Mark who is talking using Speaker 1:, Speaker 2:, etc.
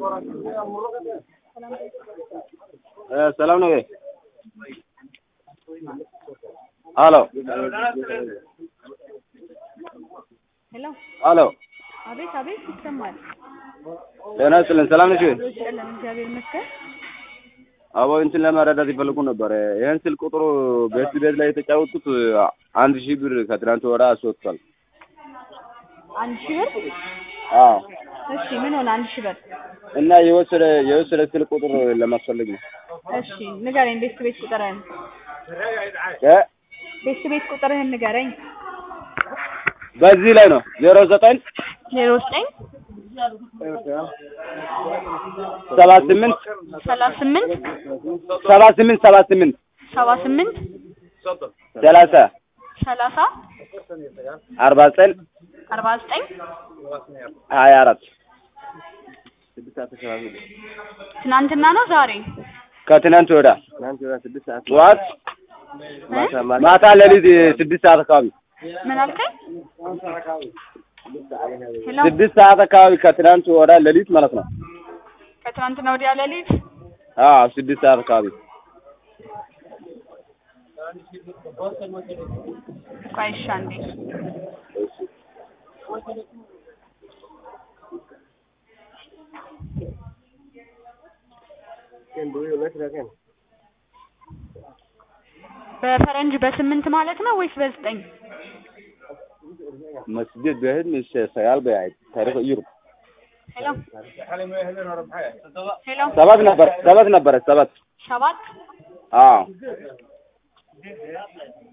Speaker 1: ሰላም ነው ወይ? ሄሎ
Speaker 2: ሄሎ
Speaker 1: ሄሎ፣
Speaker 2: አቤት አቤት ይሰማል።
Speaker 1: ጤና ይስጥልን። ሰላም ነሽ ወይ?
Speaker 2: ይስጥልን እግዚአብሔር ይመስገን።
Speaker 1: አቦ እንትን ለመረዳት ይፈልጉ ነበር። ይህን ስልክ ቁጥሩ ቤት ቤት ላይ የተጫወቱት አንድ ሺህ ብር ከትናንት ወዳ አስወጥቷል።
Speaker 2: አንድ ሺህ ብር
Speaker 1: አዎ
Speaker 2: እሺ፣ ምን ሆነ? አንድ ሺህ ብር
Speaker 1: እና የወሰደ የወሰደ ስልክ ቁጥር ለማስፈልግ ነው።
Speaker 2: እሺ፣ ንገረኝ። ቤት ቤት ቁጥርህን
Speaker 1: እ
Speaker 2: ቤት ቤት ቁጥርህን ንገረኝ።
Speaker 1: በዚህ ላይ ነው ዜሮ ዘጠኝ
Speaker 2: ዜሮ ዘጠኝ
Speaker 1: ሰባ ስምንት
Speaker 2: ሰላሳ ስምንት
Speaker 1: ሰባ ስምንት ሰባ ስምንት
Speaker 2: ሰባ ስምንት
Speaker 1: ሰላሳ
Speaker 2: ሰላሳ
Speaker 1: አርባ ዘጠኝ
Speaker 2: አርባ ዘጠኝ
Speaker 1: ሀያ አራት
Speaker 2: ትናንትና ነው ዛሬ?
Speaker 1: ከትናንት ወዳ ጠዋት
Speaker 2: እ?
Speaker 1: ማታ ሌሊት ስድስት ሰዓት አካባቢ
Speaker 2: ምን አልከኝ? ሄሎ
Speaker 1: ስድስት ሰዓት አካባቢ ከትናንት ወዳ ሌሊት ማለት ነው።
Speaker 2: ከትናንትና ወዲያ ሌሊት
Speaker 1: አዎ ስድስት ሰዓት አካባቢ
Speaker 2: ቆይ እሺ አንዴ በፈረንጅ በስምንት ማለት ነው ወይስ በዘጠኝ?
Speaker 1: መስጊድ በህድ ምስ ሰጋል በያይ ታሪክ ይሩ
Speaker 2: ሄሎ ሄሎ
Speaker 1: ሰባት ነበር ሰባት ነበረ ሰባት
Speaker 2: ሰባት
Speaker 1: አዎ